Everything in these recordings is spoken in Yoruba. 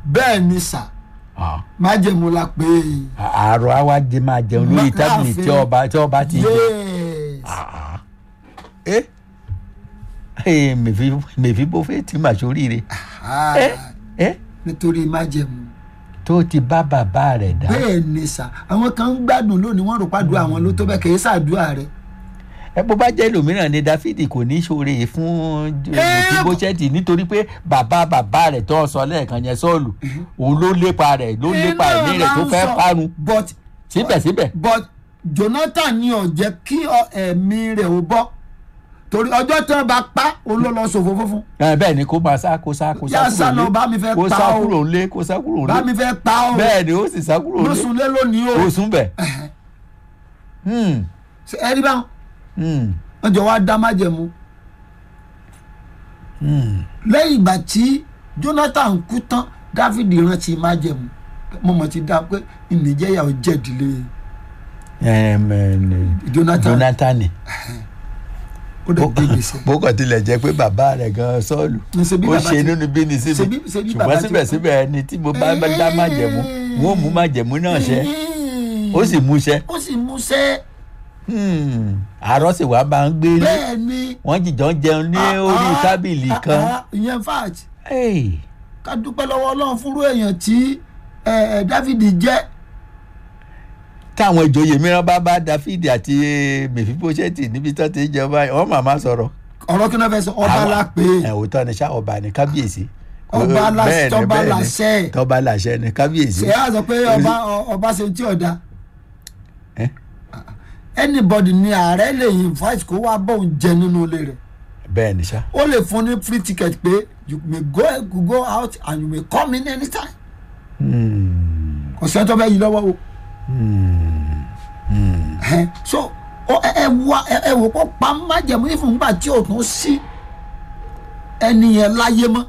bẹ́ẹ̀ ni sà Ah. májẹ̀mú la pé àárọ̀ àwa jẹ máa jẹun lórí Ma- tábìlì tí láàfin. ọba tí ọba ti jẹ. yes ẹ ẹ mèfi mèfi bó fẹ́ tí màá sóríire Ah, ẹ ẹ nítorí májẹ̀mú tó ti bá bàbá rẹ̀ dá bẹ́ẹ̀ ni sà àwọn kan ń gbádùn lónìí wọ́n rò pàdùn àwọn ló tó bẹ́ẹ̀ kì í ṣàdúrà rẹ̀ ẹ bó bá jẹ́ ẹlòmíràn ni dáfídì kò ní ṣoore fún Ẹ, bíbóṣẹ́tì nítorí pé bàbá bàbá rẹ̀ tó sọ lẹ́ẹ̀kan yẹn sọ́ọ̀lù òun ló lépa rẹ̀ ló lépa ẹ̀mí rẹ̀ tó fẹ́ parun but síbẹ̀síbẹ̀ but jonathan ni ò jẹ́ kí ọ- ẹ̀mí rẹ̀ ò bọ́ torí ọjọ́ tí wọ́n bá pa òun ló lọ ṣòfò fúnfún ẹ, bẹ́ẹ̀ ni kó máa sá kó sá kó sá yá kúrò sálọ lé bá mi fẹ́ kó pa sá ó kúrò lé kó sá kúrò bá lé mi fẹ́ pa ó bẹ́ẹ̀ ni ó sì sá kúrò lé lóṣùlé lónìí o ó sún bẹ̀. Hmm, Ṣé ẹ rí báwọn hmm, wọ́n jọ wá dá májẹ̀mú hmm. lẹ́yìn ìgbà tí jonathan kú tán dáfídì rántí májẹ̀mú mo mọ̀ ti dá pé ìnìjẹ́yà ò jẹ̀dílé Ẹm, ẹ, ní- jonathan jonathan ó dẹ̀ gbé gbèsè bó kàn tilẹ̀ jẹ́ pé bàbá rẹ̀ gan sọ́ọ̀lù Ṣé bí ó bàbá ṣe ti- nínú bí ni sí ṣe mi bí- ṣe bí bàbá ṣùgbọ́n ti- síbẹ̀síbẹ̀ ẹni tí mo bá bá dá májẹ̀mú n ó mú májẹ̀mú náà ṣẹ ó sì mú ṣẹ ó sì mú ṣẹ́ Hmm, àárọ̀ sì wá máa ń gbé lé bẹ́ẹ̀ ni wọ́n jìjọ ń jẹun ní Ah, orí ah, tábìlì ah, kan ah, ìyẹn fact Hey, ká dúpẹ́ lọ́wọ́ ọlọ́run fúnrú èèyàn tí ẹ, ẹ, dáfídì jẹ́ táwọn ìjòyè mìíràn bá bá dáfídì àti mèfíbóṣẹ́tì níbi tó ti ń jẹun báyìí wọ́n màmá sọ̀rọ̀ ọ̀rọ̀ kí ló fẹ́ sọ ọba Àwọn- la pé ẹ òótọ́ ni ṣá ọba ni kábíyèsí Ọba la- Bẹ́ẹ̀ ni, tọ́ba bẹ́ẹ̀ ni. láṣẹ. tọ́ba láṣẹ ni kábíyèsí ṣe á sọ pé ọba ọ- ọba ṣe tí ọ̀dà Eh? anybody ni ààrẹ lè invite kó wá bóun jẹ nínú ilé rẹ̀ bẹ́ẹ̀ ni ṣá ó lè fún ní free ticket pé you may go go out and you may come in anytime Hmm, kò sẹ́ni tó fẹ́ yí lọ́wọ́ o hmm, hmm. Ẹhẹ́n. so ó- ẹ ẹ wá ẹ ẹ wò kó pa májẹ̀mú ìfúngbà tí ò tún sí ẹni yẹn láyé mọ́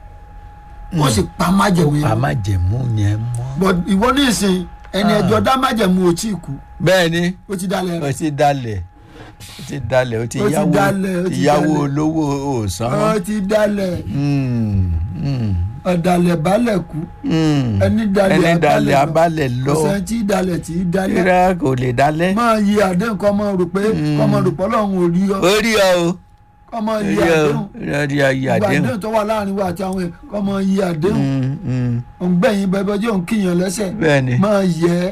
ó sì pa májẹ̀mú yẹn a má jẹ̀mú yẹn mọ́. but ìwọ ní ìsìn ẹni ẹjọ́ dá májẹ̀mú ò tí ì kú bẹ́ẹ̀ ni ó ti dalẹ̀ ó rẹ̀ ti dalẹ̀ ó ti dalẹ̀ ó ti Ó ti yáwó dalẹ̀, ó ti ìyàwó dalẹ̀. olówó òsán. ó ti dalẹ̀ Hmm, hmm, ọ̀dàlẹ̀ balẹ̀ kú hmm. ẹni dalẹ̀ ẹni dalẹ̀ lọ. abalẹ̀ lọ ọ̀sẹ̀ tí dalẹ̀ tí í dalẹ̀ kíra kò lè dalẹ̀. máa yí àdéhùn kọ́ mọ́ rò pé kọ́ mọ́ rò pé ọlọ́run ò rí ọ ó rí ọ o kọ́ mọ́ ó yí rí ọ àdéhùn ó rí ọ yí ìgbà àdéhùn. àdéhùn tó wà láàrin wa àti àwọn èèyàn kọ́ mọ́ yí àdéhùn Hmm, hmm. òǹgbẹ̀yìn bẹ́ẹ̀ jẹ́ òun kíyàn lẹ́sẹ̀ bẹ́ẹ̀ ni máa yẹ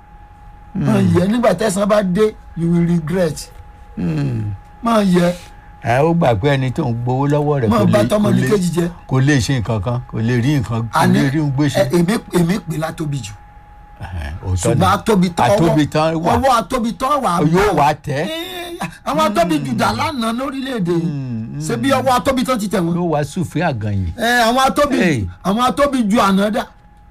máa yẹ nígbà tẹ̀sán bá dé you will regret Hmm. máa yẹ ẹ ó gbà pé ẹni tó ń gbowó lọ́wọ́ rẹ̀ máa kò bá lè tọmọ kò ní lè kejì jẹ kò lè ṣe nǹkan kan kò lè rí nǹkan kò àní lè rí ń gbèsè. ẹ, èmi èmi pè látóbi jù òótọ́ ni ṣùgbọ́n atóbi tán Atóbi tán wà. ọwọ́ atóbi tán wà á yóò bá. wá tẹ́ Eh, àwọn atóbi jù dà lánàá lórílẹ̀‐èdè yìí ṣé bí ọwọ́ atóbi tán ti tẹ̀ wọ́n yóò wá sùfé àgànyìn. ẹ àwọn atóbi Hey. àwọn atóbi ju àná dà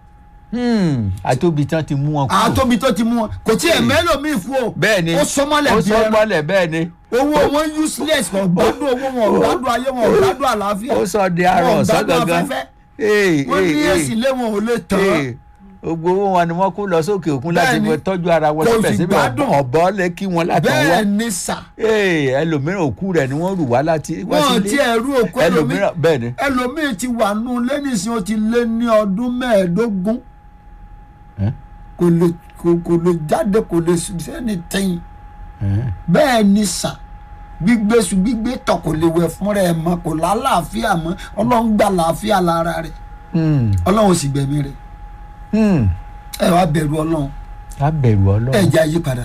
Hmm, àtóbi tán ti mú wọn àwọn atóbi tó ti mú wọn kò tí ẹ mẹ́lòmíì fún o bẹ́ẹ̀ ni ó sọmọlẹ̀ ó bí ẹran sọmọlẹ̀ bẹ́ẹ̀ ni owó wọn useless wọn gbádùn owó wọn ò gbádùn ayé wọn ò gbádùn àlàáfíà ó sọ di arọ wọn ò ọ̀sán gbádùn gangan afẹ́fẹ́ Hey, wọn hey, ní hey, èsì lé wọn ò lè tán hey. gbogbo owó wọn ni wọ́n kó lọ sókè òkun láti Bẹ́ẹ̀ ni. fi tọ́jú ara wọn Kò sì síbẹ̀síbẹ̀ gbádùn. ọ̀bọ lè kí wọn láti wá bẹ́ẹ̀ ni sà Hey, ẹlòmíràn òkú rẹ̀ ni wọ́n rù wá láti wá wọn sílé ti ẹrú òkú ẹlòmíì ẹlòmíràn bẹ́ẹ̀ ni ẹlòmíì ti wà nù lẹ́nìsín ó ti lé ní ọdún mẹ́ẹ̀ẹ́dógún Eh? kò lè kò kò lè jáde kò lè sẹ́ni tẹ́yìn Eh, bẹ́ẹ̀ ni sà gbígbé su gbígbé tọ̀ kò lè wẹ̀ fúnra ẹ̀ mọ́ kò lálàáfíà mọ́ ọlọ́run gbà láàfíà lára rẹ̀ hmm, ọlọ́run ò sì gbẹ̀mí rẹ̀ hmm. ẹ wá bẹ̀rù ọlọ́run ká bẹ̀rù ẹ ọlọ́run jẹ́ àyípadà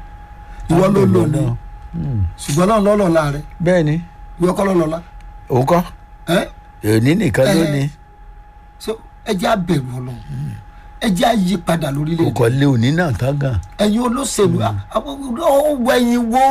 ká ìwọ ló bẹ̀rù lò ní Ọlọ́run. Hmm. ṣùgbọ́n ọlọ́run lọ́lọ́ la rẹ̀ bẹ́ẹ̀ ni ìwọ kọ́ lọ́lọ́lá òun kọ́ ẹ́ òní nìkan ló Eh. ní so ẹ jẹ́ àbẹ̀rù ọlọ́run ẹ jẹ́ àyípadà kò lórílẹ̀‐èdè kọ́ lé òní náà tán gan ẹ̀yin olóṣèlú ọwọ́ ẹ̀yin wo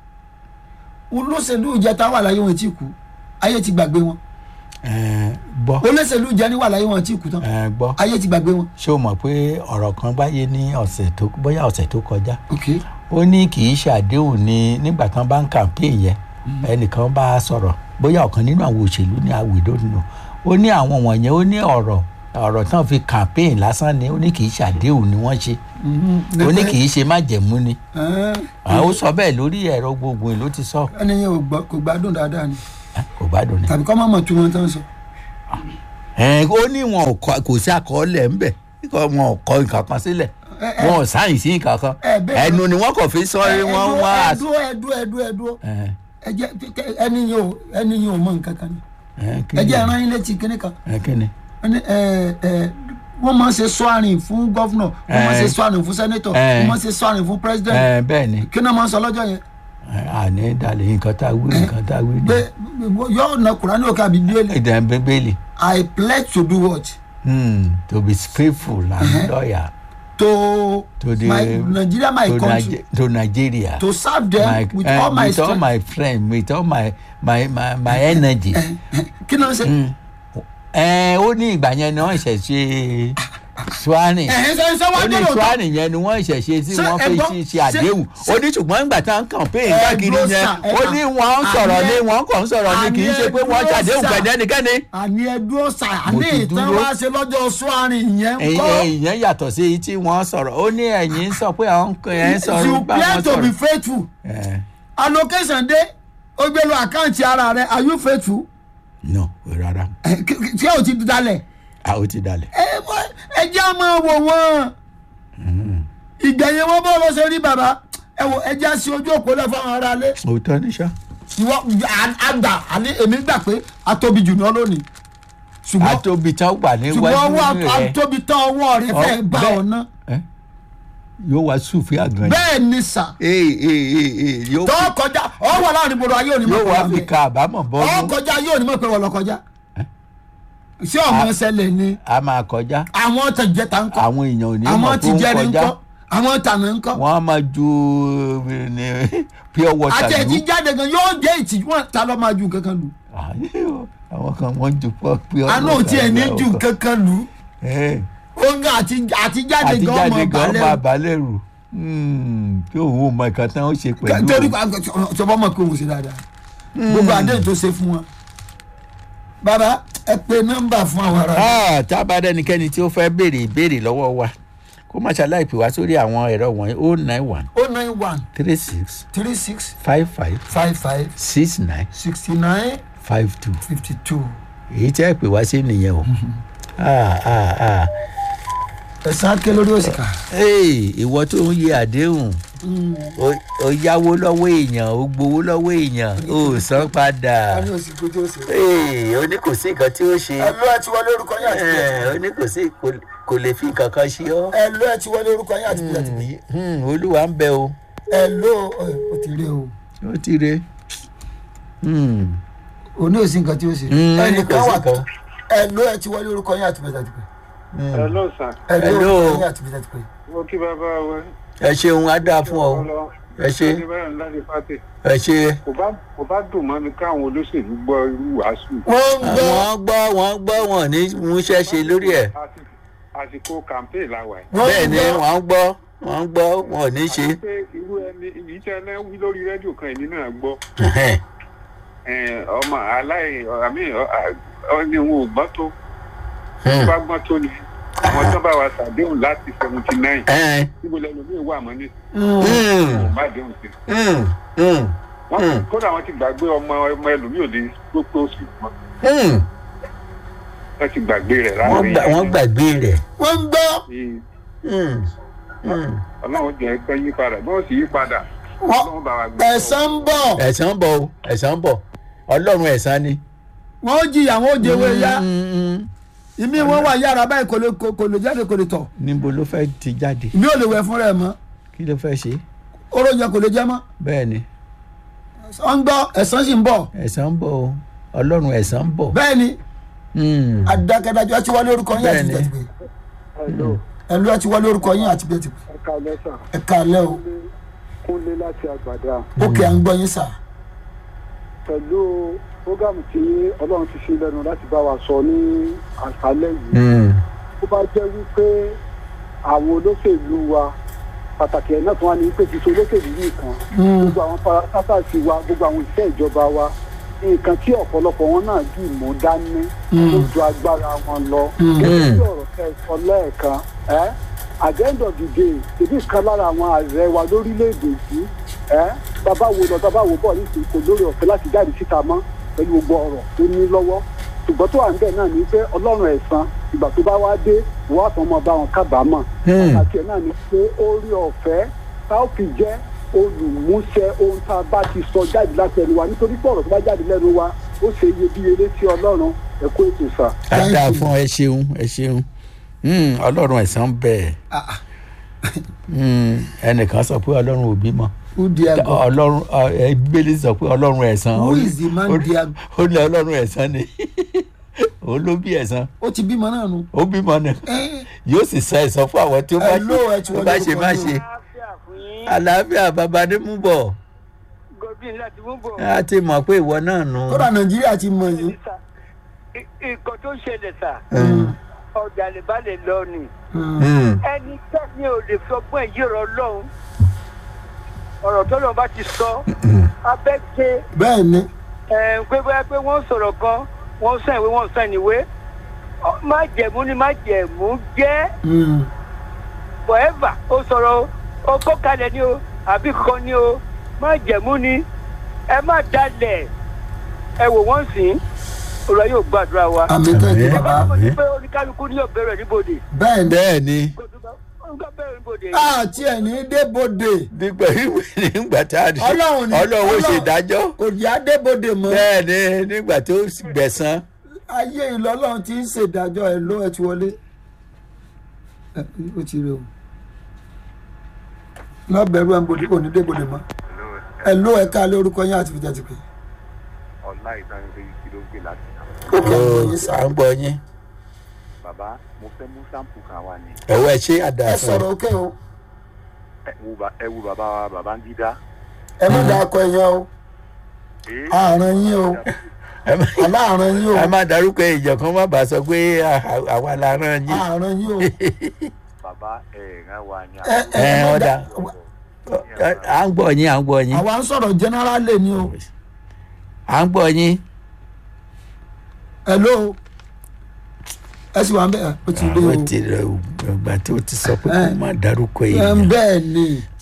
olóṣèlú ìjẹta wà láyé wọn tí kú ayé ti gbàgbé wọn Eh, gbọ́ olóṣèlú ìjẹni wà láyé wọn tí kú tán eh, gbọ́ ayé ti gbàgbé wọn. ṣé o mọ̀ pé ọ̀rọ̀ kan báyé ní ọ̀sẹ̀ tó bóyá ọ̀sẹ̀ tó kọjá ok ó ní kì í ṣàdéhùn ní nígbà tán bá ń campaign yẹn ẹnìkan bá a sọ̀rọ̀ bóyá ọ̀kan nínú àwọn òṣèlú ní àwìdó nínú ó ní àwọn wọ̀nyẹn ó ní ọ̀rọ̀ ọ̀rọ̀ tán fi campaign lásán ni ó ní kì í ṣàdéhùn ni wọ́n ṣe ó ní kì í ṣe májẹ̀mú ni àwọn ó sọ bẹ́ẹ̀ lórí ẹ̀rọ gbogbo ló ti sọ ẹni yẹn ò gbọ́- kò gbádùn dáadáa ni Eh, kò gbádùn ni tàbí kọ́ máa mọ̀ tí wọ́n tán sọ. ẹ ó ní wọn ò kọ kò sí àkọọ́lẹ̀ ńbẹ̀ kíkọ́ wọn ò kọ nǹkan kan sílẹ̀ Ẹ, ẹ. wọn ò sáyìn sí nǹkan kan Ẹ, bẹ́ẹ̀ ẹnu ni wọn kò fi sọ ẹ wọn wá ẹdúró ẹdúró ẹdúró ẹdúró ẹ ẹ jẹ ẹni yìí ò ẹni yìí ò mọ nǹkan kan ni ẹ kí ẹ ni jẹ ẹran yín létí kíní kan ẹ kí ni ẹni ẹ ẹ wọ́n máa ń ṣe sọ́ọ̀rìn fún gọ́fúnà wọ́n máa ń ṣe Ẹ. sọ́ọ̀rìn fún sẹ́nẹ́tọ̀ Ẹ. wọ́n máa ń ṣe sọ́ọ̀rìn fún pírẹ́sidẹ̀ntì ẹ bẹ́ẹ̀ ni kí náà máa ń sọ lọ́jọ́ yẹn ẹ, àní dalẹ̀ nǹkan tá a wí nǹkan tá a wí ni pé yóò na kùránì òkè àbí bíélì ìdàn bíbélì I pledge to do what hmm, to be faithful and loyal to, To the- my Nigeria my to, country Nige- to Nigeria. to serve them my, with eh, all my with all strength my friend with all my my my, my energy. kí náà ṣe ẹ ó ní ìgbà yẹn ni wọ́n ṣẹ̀ ṣe swanning ẹ̀hìn sọ sọ wá ó ní gbọ́dọ̀ tán swanning yẹn ni wọ́n ṣẹ̀ ṣe tí Ṣé wọ́n fi ẹ̀gbọ́n- ṣe ṣe ṣé- àdéhùn ó ní ṣùgbọ́n nígbà tá à ń campaign Ẹ káàkiri dúró yẹn sà, ẹ ó kà- ní wọ́n ń sọ̀rọ̀ àní ní ẹ- wọ́n kàn ń sọ̀rọ̀ ní kì í àní ṣe ẹ pé wọ́n dúró ṣàdéhùn sà. pẹ̀lú ẹnikẹ́ni. àní ẹdúró sà Mo àní ti ìtàn dúró. wá ṣe lọ́jọ́ sọ́ọ̀rìn yẹn ń ẹ̀yin kọ́ ẹ̀yin yẹn yàtọ̀ sí èyí tí wọ́n sọ̀rọ̀ ó ní ẹ̀yin ń sọ pé àwọn ẹ̀ ń sọ̀rọ̀ you bá plan wọn to be sọ̀rọ̀. faithful Eh, allocation dé ó gbé lọ àkáǹtì ara rẹ are you faithful no rárá Ẹ, kí- kí- tí o ti dalẹ̀ a ó ti dalẹ̀. ẹ wọ- ẹ jẹ́ á máa wò wọ́n ìgbẹ̀yìn wọn bọ́ lọ ṣe rí bàbá ẹ wò ẹ jẹ́ á sí ojú òpó lẹ̀ fáwọn ará lé òótọ́ ní sá. ìwọ à- àgbà àní èmi gbà pé atóbi jù náà lónìí ṣùgbọ́n àtòbí tán wà ṣùgbọ́n níwájú ọwọ́ rẹ̀ atóbi tán ọwọ́ rẹ fẹ́ Ọ- bá bẹ́ẹ̀. ọ̀nà Eh? yóò wá sùfì àgàn yìí. bẹ́ẹ̀ ni sà ee ee ee ee yóò tọ́ fi- kọjá ọwọ́ láàrin gbòòrò ayé òní mọ̀ yóò pé wá wà fi mẹ́ ka àbámọ̀ ọ bọ́ọ̀lù kọjá yóò ní mọ̀ pé wọ́n lọ kọjá ṣé ọmọ ṣẹlẹ̀ ni a máa kọjá àwọn tẹ̀jẹ̀ta ń kọ́ àwọn èèyàn ò ní àwọn mọ̀ ti tó ń jẹ́rìí ń kọjá kọ́ àwọn tànà ń kọ́ wọ́n á máa ju eh, ní pure water àti ẹ̀jí lù. jáde gan yóò jẹ́ ìtìjú wọn ta ló máa ju kankan lù àwọn kan wọ́n ju pure pure water àná ò tiẹ̀ ní lù. ju kankan lù Eh, oúnjẹ àti àti jáde àti gan jáde ọmọ gan balẹ̀ máa balẹ̀ rù tí òun ò mọ nǹkan tán ó ṣe pẹ̀lú torí òun. ṣọba mọ̀ pé òun ṣe dáadáa gbogbo àdéhùn tó ṣe fún wọn bàbá ẹ pe nọ́mbà fún àwọn ará Ah, tá a bá dẹnikẹ́ni tí ó fẹ́ béèrè ìbéèrè lọ́wọ́ wa kó má ṣàlàyé pè wá sórí àwọn ẹ̀rọ wọ̀nyí o nine one o nine one three six three six five five five five six nine sixty nine five two fifty two èyí tí ẹ pè wá sí nìyẹn o. Ah, ah, ah. ẹ̀sán ké lórí òsìkà Hey, ìwọ tó ń yẹ àdéhùn o- o yáwó lọ́wọ́ èèyàn o gbowó lọ́wọ́ èèyàn o san padà òsìkò tí ó ṣe. Hey, o ní kò sí nǹkan tí ó ṣe ẹ̀lú ẹ̀ ti wọlé orúkọ yín àti bíyà Eh, o ní kò sí kò- kò lè fi nǹkan kan ṣe ọ́ ẹ̀lú ẹ̀ ti wọlé orúkọ yín àti bíyà ti bíyà Hmm, olúwa ń bẹ o ẹ̀lú ó ti rí o ó ti re. Hmm. òní òsì nǹkan tí ó ṣe Mm, ẹnìkan kò sí wà nǹkan. ẹ̀lú ẹ̀ ti wọlé orúkọ yín àti bíyà ti bíyà Hello sir. ẹ̀lú Hello. orúkọ yín àti bíyà ti bíyà. mo kí bàbá wa. ẹ ṣeun á dáa fún ọ ẹ ṣe Adébáyọ̀ láti pàtẹ. ẹ ṣe. Kò bá kò bá dùn mọ́ mi káwọn olóṣèlú gbọ́ irú wàásù. wọ́n ń gbọ́ wọ́n gbọ́ wọ́n gbọ́ wọn ní múṣẹ́ ṣe lórí ẹ̀ Àsìkò- Àsìkò campaign la wà yìí. wọ́n bẹ́ẹ̀ ń ni gbọ́ wọ́n gbọ́ wọ́n gbọ́ wọn ò ní ṣe. Àti pé irú ẹni èyí tí ẹlẹ́ wí lórí rédíò kan èmi náà gbọ́. Ẹhẹ́n. Eh, Ọmọ aláì àmì ọ̀ni òun ò gbọ́ tó. Hmm. Bá gbọ́ tó ni. Àwọn tó bá wa ṣàdéhùn láti seventy nine. Ẹhẹ́n. Níbo lẹ́nu mi wà mọ́ ní Hmm. má déhùn sí. Hmm. Hmm. Wọ́n Hmm. kódà wọ́n ti gbàgbé ọmọ ọmọ ẹlòmíì ò lè gbogbo oṣù mọ́. Hmm. Wọ́n ti gbàgbé rẹ̀ wọ́n láàrin gbà- wọ́n gbàgbé rẹ̀. wọ́n ń gbọ́ yìí. Hmm. Hmm. ọlọ́run jẹ́ pé yí padà bí wọ́n sì yí padà wọ́n ọlọ́run bá wa gbé ẹ̀sán ń bọ̀ ẹ̀san ń bọ̀ o ẹ̀san ń bọ̀ ọlọ́run ẹ̀san ni. wọ́n ó jìyà wọ́n ó jẹ́wọ́ ya Hmm, hmm. ìmí wọn wà yára báyìí kò lè kò lè jáde kò lè tọ̀ níbo ló fẹ́ ti jáde ìmí ò lè wẹ̀ fún rẹ̀ mọ́ kí ló fẹ́ ṣe oró yẹ kò lè jẹ́ mọ́ bẹ́ẹ̀ ni wọ́n ń gbọ́ ẹ̀sán sì ń bọ̀ ẹ̀san ń bọ̀ o ọlọ́run ẹ̀san ń bọ̀. bẹ́ẹ̀ ni Hmm. adákẹ́dájọ́ ẹ ti wọlé orúkọ yín àti Bẹ́ẹ̀ni. bíyà ti pé Hello, ẹ̀lú ẹ ti wọlé orúkọ yín àti bíyà ti pé ẹ káalẹ́ sà. ẹ káalẹ́ o Kúnlé láti àgbàdà ókè à ń gbọ́ yín sà pẹ̀lú fúgàmù tí ọlọ́run ti ṣe lẹ́nu láti bá wa sọ ní àṣálẹ́ yìí Hmm. ó bá jẹ́ wípé àwọn olóṣèlú wa pàtàkì ẹ̀ náà tún wá ní pé kì í ṣe olóṣèlú nìkan gbogbo àwọn parasátàsì wa gbogbo àwọn iṣẹ́ ìjọba wa nǹkan tí ọ̀pọ̀lọpọ̀ wọn náà dì mú dání tó ju agbára wọn lọ gẹ́gẹ́ bí ọ̀rọ̀ tẹ́ ẹ sọ lẹ́ẹ̀kan ẹ́ at the end of the day èmi kan lára àwọn ààrẹ wa lórílẹ̀‐èdè yìí ẹ́ bàbá wo lọ bàbá wo bọ̀ nísìnyí kò lórí ọ̀fẹ́ láti jáde síta mọ́ pẹ̀lú gbogbo ọ̀rọ̀ tó ní lọ́wọ́ ṣùgbọ́n tó wà níbẹ̀ náà ni pé ọlọ́run ẹ̀san ìgbà tó bá wá dé wọ́n á tán mọ́ bá wọn kábàámọ̀ Hmm. àti ẹ̀ náà ni pé orí ọ̀fẹ́ tá ó fi jẹ́ olùmúṣẹ ohun tá a bá ti sọ jáde láti ẹnu wa nítorí pé ọ̀rọ̀ tó bá jáde lẹ́nu wa ó ṣe iyebíye létí ọlọ́run ẹ̀kọ́ ètò sà. Thank dáadáa you. fún ẹ ṣeun ẹ ṣeun Hmm, ọlọ́run ẹ̀san bẹ́ẹ̀ Ah, ah. Hmm, ẹnìkan sọ pé ọlọ́run ò bímọ who dare God ọlọ́run ọ, ẹ, bíbélì sọ pé ọlọ́run ẹ̀san who ó ní- is the man ó ní- dare ó ní ọlọ́run ẹ̀san ni òun ló bí ẹ̀san ó ti bímọ náà nu. ó bímọ ni Eh, yóò sì sọ ẹ̀san fún àwọn tí ó bá Hello, ẹ ṣe ti tó wọlé bá ṣe orúkọ má yín o. ṣe àlàáfíà fún yín àlàáfíà bàbá ní mú bọ̀ godwin láti mú bọ̀. a ti mọ̀ pé ìwọ náà nù. kódà nàìjíríà ti mọ yìí. nǹkan tó ṣẹlẹ̀ sà Hmm, ọ̀dà lè bá lè lọ ni hmm, ẹni tẹ́ni ò lè fọgbọ́n èyí rọ lọ́hùn ọ̀rọ̀ tó lọ́n bá ti sọ abẹ́ ké bẹ́ẹ̀ ni ẹ̀ pé bóyá pé wọ́n sọ̀rọ̀ kan wọ́n sàn ìwé wọ́n sàn ìwé Ọ- má jẹ̀mú ni má jẹ̀mú jẹ́ Mm. forever ó sọ̀rọ̀ o ó kó kalẹ̀ ni o àbí kan ni o má jẹ̀mú ni ẹ má dalẹ̀ ẹ wò wọ́n sìn olùwà yóò gbàdúrà wa. àmì tẹ́jú Àmín. bàbá bàbá mi pé oníkálukú ní òbẹ̀rẹ̀ níbodè bẹ́ẹ̀ ni bẹ́ẹ̀ ni oníkálukú bẹ̀rẹ̀ níbodè. àti ẹ̀ ní débòde nígbà nígbà tí a ní Ọlọ́run ni- ọlọ́run ó ṣe Ọlọ́run- ìdájọ́ kò yá débòde mọ́ bẹ́ẹ̀ ni nígbà tó gbẹ̀san ayé ìlọ́lọ́run ti ń ṣèdájọ́ ẹ̀ ló ẹ̀ ti wọlé Ẹ, ó ti rí o lọ́bẹ̀rù ẹ̀ ń bòde kò ní débòde mọ́ ẹ̀ ló ẹ̀ ká lé orúkọ yín àti fìjà ti pè ọlá ìdánilẹ yìí kí ló gbé láti náà ó kẹ́ ẹ̀ Ó, yín sá à ń gbọ́ yín bàbá mo fẹ́ mú sáǹpù kan wá ní ẹ̀wọ́ ẹ̀ ṣe ẹ àdàsọ sọ̀rọ̀ òkè o ẹ wo ba- ẹ wo bàbá wa bàbá ń dídá ẹ má dà akọ ẹ̀yàn o Ee, àárín yín o aláàárín yín o a máa darúkọ ìjọ kan má bàa sọ pé à- à- àwa la rán yín àárín yín o bàbá ẹ ràn wá ní ẹ àwọn ẹ ẹ má ọ̀dà dà à ń gbọ́ yín à ń gbọ́ yín àwa ń sọ̀rọ̀ generally ni o à ń gbọ́ yín hello ẹ sì wà ń bẹ̀ ẹ ó ti dé o àwọn ti rẹ ìgbà tí o ti sọ pé kó Ẹ. má darúkọ ẹ ń èèyàn bẹ́ẹ̀ ni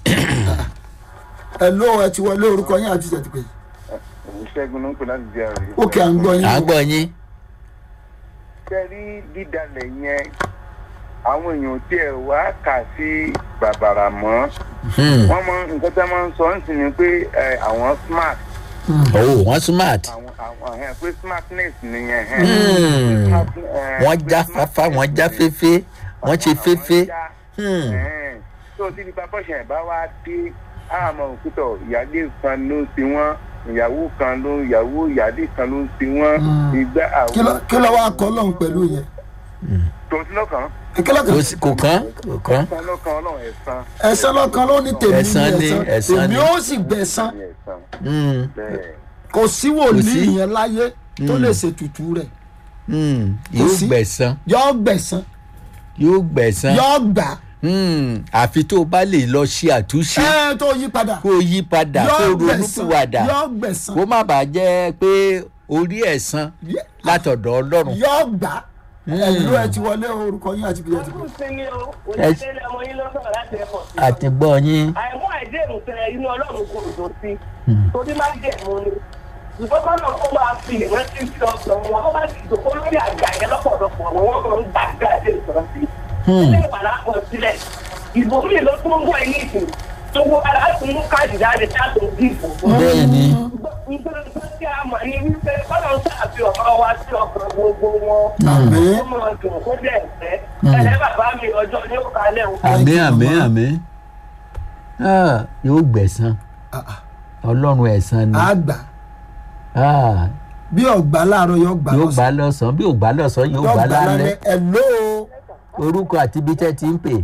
hello ẹ ti wọlé orúkọ yín àti fìjà ti pè ìṣẹ́gun ló ń pè láti jẹ́ rí. ó kẹ́ à ń gbọ́ yín à ń o gbọ́ yín kẹ́rí dídalẹ̀ yẹn àwọn èèyàn tí ẹ wá kà sí bàbàrà mọ́ Hmm. wọ́n mọ nǹkan tí wọ́n máa ń sọ ń sìn ní pé ẹ, àwọn smart oh wọ́n smart àwọn àwọn ẹ̀ pé smartness nìyẹn ẹ̀. Hmm. Smart, ẹ, wọ́n pé já smartness fáfá wọ́n já ni. féfé wọ́n ṣe Àwọn féfé já, Hmm. ẹ̀ẹ́n. tó tí nípa bọ́ṣẹ̀ bá wá dé àmọ́ òkútọ̀ ìyáálé kan ló ń ti wọ́n ìyàwó kan ló ìyàwó ìyáálé kan ló ń ti wọ́n Hmm. ìgbà kí ló àwọn kí ló wá kọ́ lọ́hùn pẹ̀lú yẹn tó ti lọ́kàn kí ló kò kàn sí- kò kán kò kán kan lọ́kàn ọlọ́run ẹ̀san ẹ̀san lọ́kàn ló ní tèmi Ẹ̀san ní ni, ẹ̀san ẹ̀san èmi ni. ó sì gbẹ̀san ní ẹ̀san Hmm. bẹ́ẹ̀ kò sí wòlíì sí. yẹn láyé tó Mm. lè ṣètùtù rẹ̀ Hmm. Kò yóò sí. gbẹ̀san yọ gbẹ̀san yóò gbẹ̀san yọ gbà Hmm. àfi tó o bá lè lọ ṣe àtúnṣe ẹ tó yí padà kó o yí padà kó o yọ gbẹ̀san ronúpìwàdà yọ gbẹ̀san kó má bàa jẹ́ pé orí ẹ̀san látọ̀dọ̀ ọlọ́run yọ gbà ẹ̀lú ẹ ti wọlé orúkọ yín àti bíi ẹ ti pè ọdún sinmi o òṣèlú ọmọ yín lọ́sọ̀rọ̀ láti ẹ̀kọ́ sí. àti gbọ́ yín àìmú àìdéhùn tẹ inú ọlọ́run kò dùn sí torí má dẹ̀mú ni ṣùgbọ́n kọ́nà ó máa fi ìrántí sí ọkàn wọn ó bá ti dòkó lórí àgbà yẹn lọ́pọ̀lọpọ̀ wọn wọ́n máa ń gbà gbà dé ìsọ̀rọ̀ sí. ilé ìpàdà pọ̀ sílẹ̀ ìbò mi ló tún ń bọ̀ ní ìsìn tó wọ ara láti mú káàdì jáde láti ń dìbò. bẹ́ẹ̀ ni nítorí pé kí a mọ̀ ní wípé kọ́nà ń ṣàfihàn ọ̀rọ̀ wa sí ọkàn gbogbo wọn. Àmín. ó máa dùn kó dẹ̀ fẹ́ ẹ̀lẹ́ bàbá mi ọjọ́ ní ó kalẹ̀ o. àmì àmì àmì Ah, yóò gbẹ̀san ọlọ́run ẹ̀san ni àgbà Ah, bí ọgbà láàárọ̀ yọ gbà yóò gbà lọ́sàn lọ́sàn-án bí ò gbà lọ́sàn-án yóò yọ gbà gbà lálẹ́ lálẹ́ ẹ̀ló orúkọ àti ibi tẹ́ ti ń pè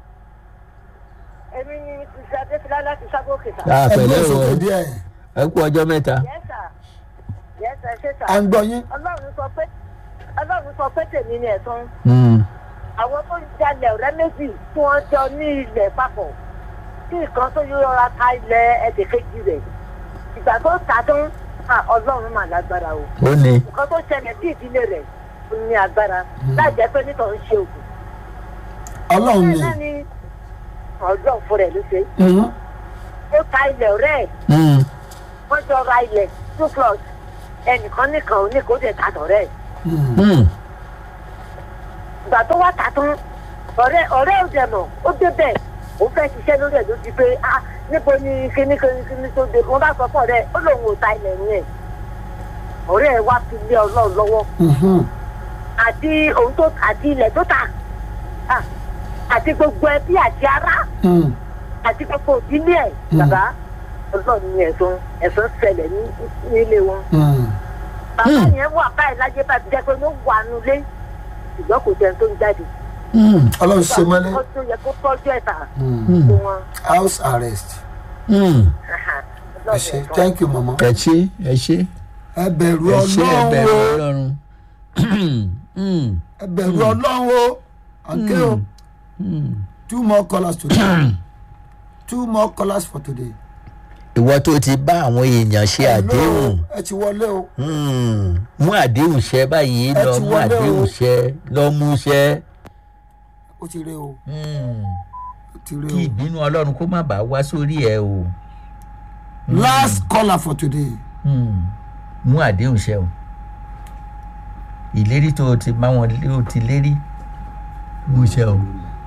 èmi ni mrs adéfìlá láti ságòkè sá. Ah, ẹ̀ló pẹ̀lẹ́ o sókè díẹ̀ ẹ kú ọjọ́ mẹ́ta yẹ́sà yẹ́sà ṣé sà. à ń gbọ́ yín ọlọ́run sọ pé ọlọ́run sọ pé tèmi ni ẹ̀sán. Hmm. àwọn tó ń jalè ọ̀rẹ́ méjì tí wọ́n jọ ní ilẹ̀ papọ̀ tí ìkan tó yọra ta ilẹ̀ ẹ̀dẹ̀kejì rẹ̀ ìgbà tó ta tán à, ọlọ́run mà lágbára o. ó ní nǹkan tó ṣẹlẹ̀ sí ìdílé rẹ̀ ó ní agbára láì jẹ́ pé nítorí ṣe òògùn. ọlọ́run ni bẹ́ẹ̀ náà ni ọlọ́run fúnra ẹ̀ ló ṣe. Mhm. ó ta ilẹ̀ ọ̀rẹ́ ẹ̀ Hmm. wọ́n jọ ra ilẹ̀ two plots ẹnìkan nìkan oníkó dẹ̀ ta tọ̀rẹ́ ẹ̀ Hmm. ìgbà tó wá tà tán ọ̀rẹ́ ọ̀rẹ́ ò dẹ̀ mọ̀ ó débẹ̀ ó fẹ́ ṣiṣẹ́ lórí ẹ̀ ló di pé ah níbo ni kíní kíní kíní tó dé wọ́n bá sọ fún ọ̀rẹ́ ó lòun ò ta ilẹ̀ yẹn ọ̀rẹ́ ẹ̀ wá fi lé ọlọ́run lọ́wọ́ Mhm. àti òun tó àti ilẹ̀ tó tà ah, àti gbogbo ẹbí àti ará Mm. àti gbogbo ìdílé ẹ̀ bàbá ọlọ́run ní ẹ̀sán ẹ̀sán ṣẹlẹ̀ ní nílé wọn Mm. bàbá yẹn wà báyìí lájẹ́ bá ti jẹ́ pé wọ́n wà nulẹ̀ ṣùgbọ́n kò jẹun tó ń jáde Hmm. ọlọ́run ṣe mọ́lẹ̀ ó tó yẹ kó tọ́jú ẹ̀ tà Mm. fún wọn. house arrest Hmm. ẹ ṣe thank you mama ẹ ṣe ẹ ṣe ẹ bẹ̀rù ẹ ṣe ẹ ọlọ́run bẹ̀rù o ọlọ́run. Hmm. ẹ bẹ̀rù ọlọ́run o àǹkẹ́ o Hmm. two more callers today two more callers for today. ìwọ tó ti bá àwọn èèyàn ṣe àdéhùn Hello, ẹ ti wọlé o Hmm. mú àdéhùn ṣẹ báyìí Ẹ lọ ti mú wọlé o. àdéhùn ṣẹ lọ mú ṣẹ. ó ti ré o Hmm. ó ti ré kí o. ìbínú ọlọ́run kó má bàa wá sórí ẹ o. last caller for today. Hmm. mú àdéhùn ṣẹ o ìlérí tó o ti bá wọn lé o ti lérí mú ṣẹ o.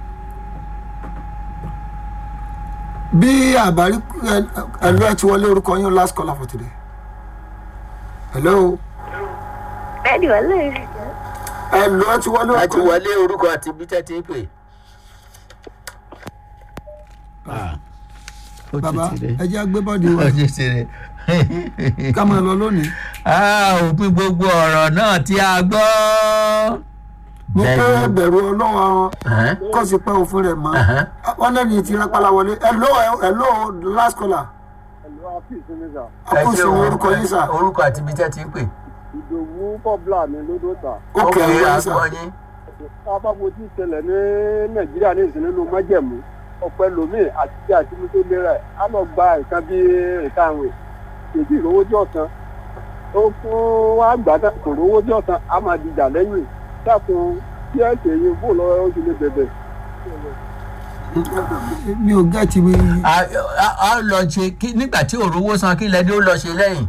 bí àbárí ẹlò ẹ ti wọlé orúkọ yín last caller for today. hello bẹ́ẹ̀ni wọ́n lè rí ẹlò ẹ ti wọlé a ti orúkọ yín. wọlé orúkọ àti bí tẹ́tí pè. ó ti bàbá tirẹ̀. ẹ jẹ́ agbébọ́dì wa ó ti tirẹ̀. ká máa lọ lónìí. Ah, òpin gbogbo ọ̀rọ̀ náà tí a gbọ́. mo pé bẹ̀rù ọlọ́run àwọn Ẹ̀hẹ́n, kọ́ sí pé òfin rẹ̀ mọ́ ẹ̀hẹ́n. wọ́n lẹ́ni ti rápálá wọlé hello hello last caller ẹ̀lú àfíìsì mi sà Ẹ ọkùnrin ṣe sí orúkọ yín sà orúkọ àti bí tẹ́tí pè. ìdòwú kọ́bla mi lódò ta ókè Ó ẹ̀rọ kéré yín sà àgbọ̀nyín. tábàbò tí ìṣẹ̀lẹ̀ ní nàìjíríà ní ìsìn nínú májẹ̀mú ọ̀pẹ lomiin àti tí àti mú tó lera ẹ̀ á lọ gba nǹkan bí nǹkan àwìn kèdí ìrówó tí ọ̀sán ó fún wa gbà tán kò rówó tí ọ̀sán á máa dìjà lẹ́yìn dákun tí ẹ̀ ṣe yín bó lọ́wọ́ ó ti lè bẹ̀bẹ̀. mi ò gẹ́tì mi a a- a lọ ṣe kí nígbà tí òrówó san kí lẹni ó lọ ṣe lẹ́yìn.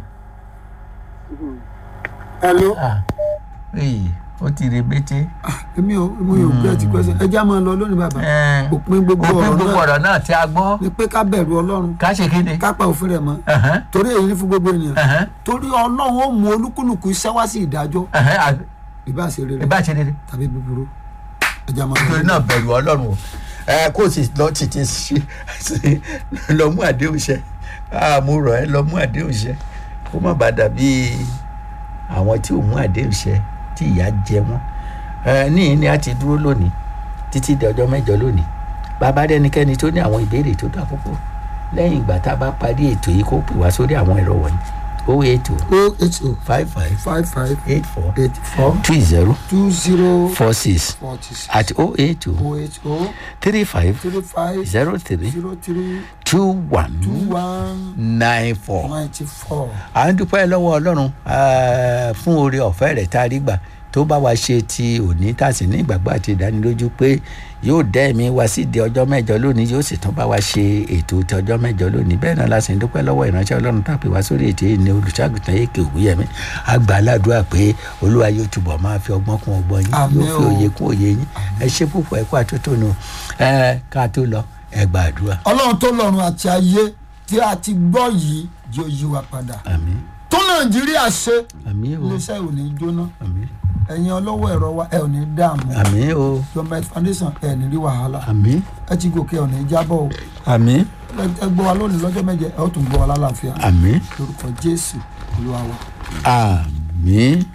hello Ah, èyí ó ti rebete. èmi ò mi ò gẹ́tì question ẹ jẹ́ á máa lọ lónìí bàbá Ẹ̀, òpin gbogbo òpin ọ̀rọ̀ gbogbo náà ọ̀rọ̀ náà tí a gbọ́. ni pé ká bẹ̀rù ọlọ́run ká ṣe kéde. ká pa òfin rẹ̀ mọ́ Ẹ̀hẹ́n, torí èyí ní fún gbogbo ènìyàn ẹ̀hẹ́n, torí ọlọ́run ó mú olúkúlùkù iṣẹ́ wá sí ìdájọ́ ẹ̀hẹ́n, àg- ìbá ṣe rere ìbá ṣe rere. tàbí búburú ẹ jẹ́ á máa lọ nítorí náà bẹ̀rù ọlọ́run o ẹ kó o sì lọ tètè ṣe ṣe lọ mú àdéhùn ṣẹ Ah, mo rọ̀ ẹ́ lọ mú àdéhùn ṣẹ kó má bàa dàbí àwọn tí ò mú àdéhùn ṣẹ tí ìyà jẹ wọ́n ẹ níyìn ni a ti dúró lónìí títí di ọjọ́ mẹ́jọ lónìí bàbá dẹnikẹ́ni tó ní àwọn ìbéèrè tó dá púpọ̀ lẹ́yìn ìgbà tá a bá parí ètò yìí kó pè wá sórí àwọn ẹ̀rọ wọ̀nyí o eight o o eight o five five five five eight four eight four two zero two zero four six forty six at o eight o o eight o three five three five zero three zero three two one two one nine four. ninety four. à ń dúpẹ́ lọ́wọ́ ọlọ́run eh, fún oore ọ̀fẹ́ rẹ̀ tá a rí gbà tó bá wa ṣe ti òní tá a sì ní ìgbàgbọ́ àti ìdánilójú pé yóò dẹ́ ẹ̀mí wa sí di ọjọ́ mẹ́jọ lónìí yóò sì tún bá wa ṣe ètò ti ọjọ́ mẹ́jọ lónìí bẹ́ẹ̀ náà la sì ń dúpẹ́ lọ́wọ́ ìránṣẹ́ ọlọ́run tá a pè wá sórí ètò yìí ní olùṣàgùtàn èkè òwúyẹmí àgbà aládùúrà pé olúwa yóò túbọ̀ máa fi ọgbọ́n kún ọgbọ́n yín Àmín yóò fi o. òye kún òye yín ẹ ṣe púpọ̀ ẹ kú àtótónu ẹ ká tó lọ ẹ gbàdúrà ọlọ́run tó lọ́run àti ayé tí a ti gbọ́ yìí yóò yí wa padà àmín tó nàìjíríà ṣe àmín o iléeṣẹ́ ò ní jóná àmín ẹ̀yin ọlọ́wọ́ ẹ̀rọ wa ẹ̀ ò ní dààmú àmín o government foundation ẹ̀ ní rí wàhálà àmín ẹ ti gòkè ọ̀ ní jábọ̀ o àmín ẹ ẹ gbọ́ wa lónìí lọ́jọ́ méje ẹ ó tún gbọ́ wa lálàáfíà àmín lórúkọ jésù olúwa wa. àmín.